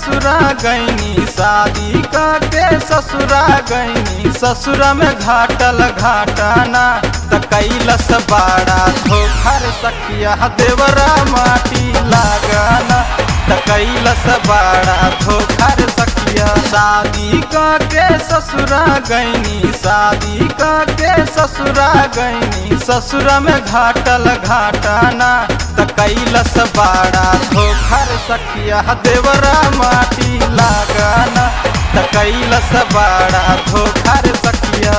ससुरा गईनी शादी के ससुरा गईनी ससुरा में घाटल घाटाना त कैलस बाड़ा धोखर सखिया देवरा माटी लगाना त कैलस बाड़ा धोखर सखिया शादी के ससुरा गईनी शादी के ससुरा गईनी ससुरा में घाटल घाटाना त कैलस बाड़ा धोखर सखिया देवरा माटी लगाना त कैलस बाड़ा धोखर सखिया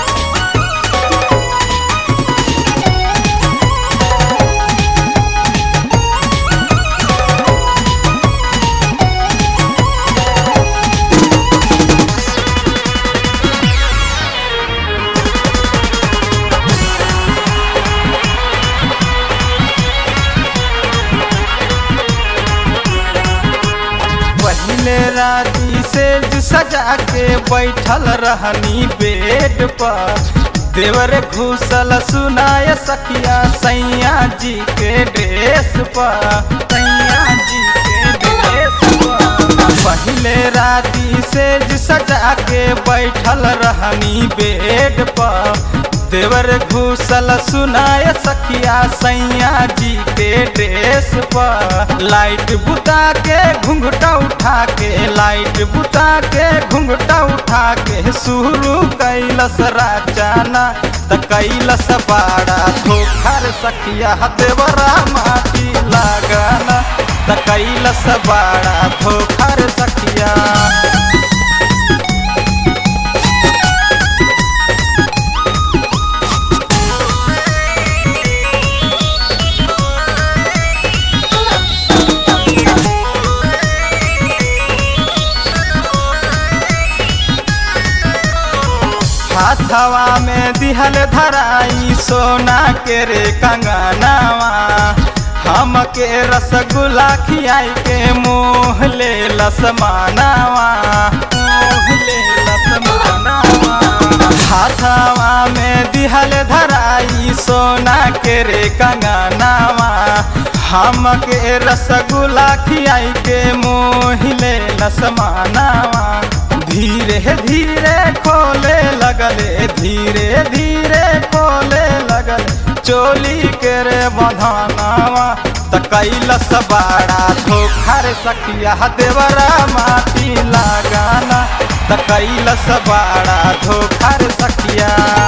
पहले राती से सजा के बैठल रहनी बेड पर देवर घुसल सुनाय सखिया सैया जी के ड्रेस पर सैया जी के ड्रेस पर पहले राती से सजा के बैठल रहनी बेड पर देवर घुसल सुनाय सखिया सैया जी के ड्रेस पर लाइट बुता के घुंघटा उठा के लाइट बुता के घुंघटा उठा के शुरू कैलस राजाना त कैलस बाड़ा धोखर सखिया देवरा माटी लगाना त कैलस बाड़ा धोखर सखिया हाथवा में दिहल धराई सोना के रे कंगनावा हम के रसगुल्ला खियाई के मोह ले लसमानावा मोह ले लसमानावा हाथवा में दिहल धराई सोना के रे कंगनावा हम के रसगुल्ला खियाई के मोह ले लसमानावा धीरे धीरे खोले लगले धीरे धीरे खोले लगले चोली के रे बधानावा त कैलस बाड़ा धोखर सखिया देवरा माटी लगाना त कैलस बाड़ा धोखर सखिया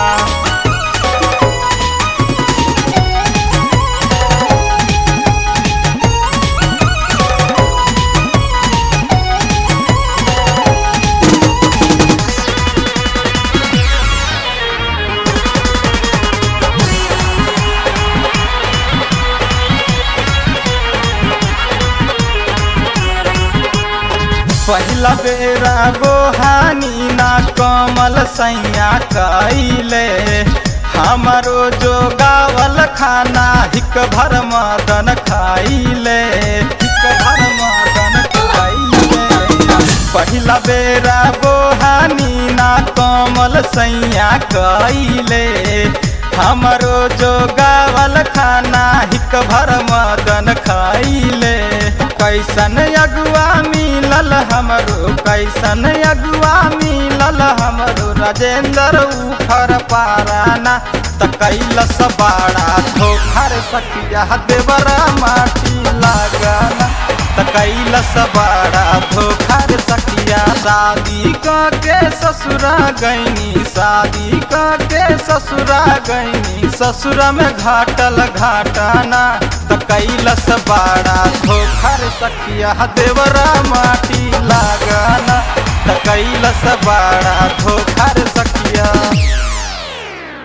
पहिला बेरा बोहानी ना कमल सैया कैले हमारो जो गावल खाना हिक भर मदन खाइले हिक भर मदन खाइले पहिला बेरा बोहानी ना कमल सैया कैले हमारो जो गावल खाना हिक भर मदन खाइले कैसन अगुआ मिलल हमरो कैसन अगुआ मिलल हमरो राजेंद्र उखर पाराना त कैलस बाड़ा धोखर सखिया देवरा माटी लगाना त कैलस बाड़ा धोखर सखिया शादी के ससुरा गईनी शादी के ससुरा गईनी ससुरा में घाटल घाटाना त कैलस बाड़ा धोखर सखिया देवरा माटी लगाना त कैलस बाड़ा धोखर सखिया